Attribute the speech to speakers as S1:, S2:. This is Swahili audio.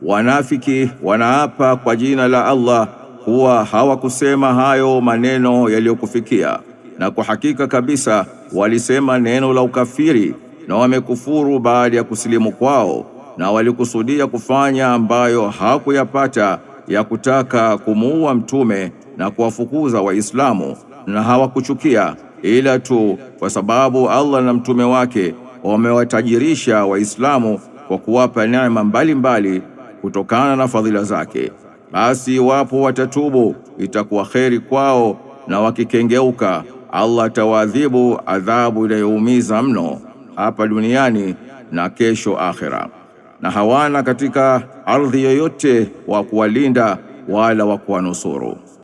S1: Wanafiki wanaapa kwa jina la Allah kuwa hawakusema hayo maneno yaliyokufikia, na kwa hakika kabisa walisema neno la ukafiri na wamekufuru baada ya kusilimu kwao, na walikusudia kufanya ambayo hawakuyapata ya kutaka kumuua mtume na kuwafukuza Waislamu, na hawakuchukia ila tu kwa sababu Allah na mtume wake wamewatajirisha Waislamu kwa kuwapa neema mbalimbali kutokana na fadhila zake. Basi wapo watatubu, itakuwa kheri kwao, na wakikengeuka, Allah atawaadhibu adhabu inayoumiza mno hapa duniani na kesho akhera, na hawana katika ardhi yoyote wa kuwalinda wala wa kuwanusuru.